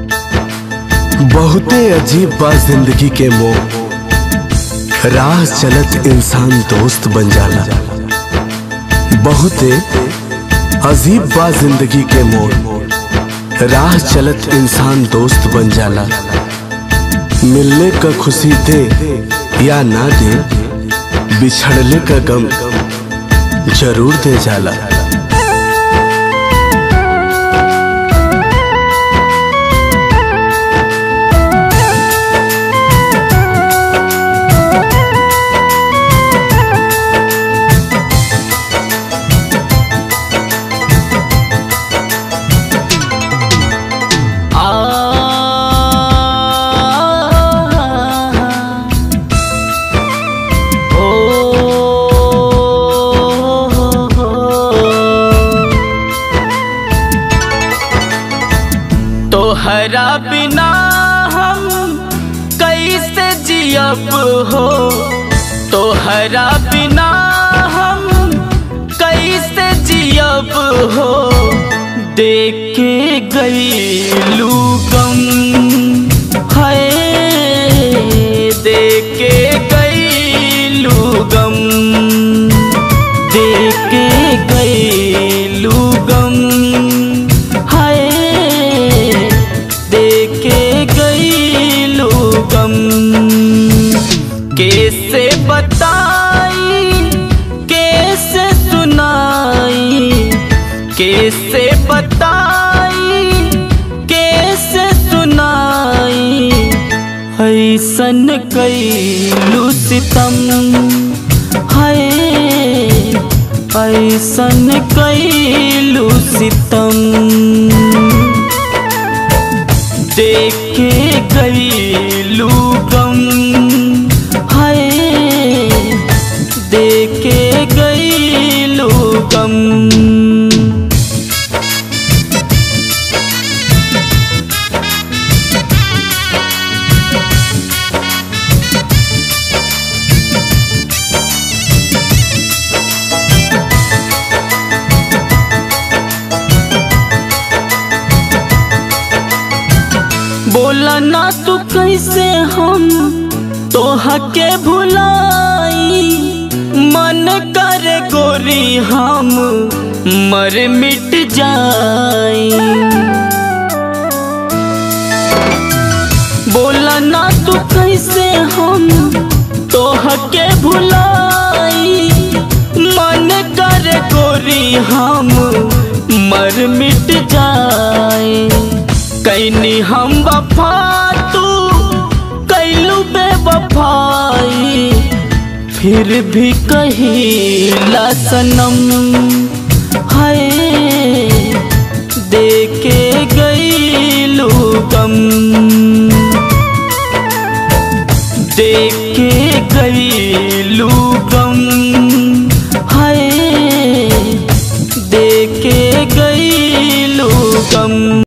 बहुते अजीब बा जिंदगी के मोह राह चलत इंसान दोस्त बन जाला बहुते अजीब बा जिंदगी के मोह राह चलत इंसान दोस्त बन जाला मिलने का खुशी दे या ना दे बिछड़ले का गम जरूर दे जाला तोहरा बिना हम कैसे जियब हो तोहरा बिना हम कैसे जियब हो देखे गईलू गम है देखे गईलू गम देखे गईलू गम है देखे गईलू गम कैसे बताई कैसे सुनाई कैसे बताई कैसे सुनाई ऐसन कैलू सितम है ऐसन कैलू सितम देखे गईलू गम है देखे गईलू गम बोला ना तू कैसे हम तोहा के भुलाई मन करे गोरी हम मर मिट जाई बोला ना तू कैसे हम तोहा के भुलाई मन करे गोरी हम मर मिट जाए कैनी हम वफा तू कैलू बेवफाई फिर भी कहिला सनम है देखे गईलू गम देखे गई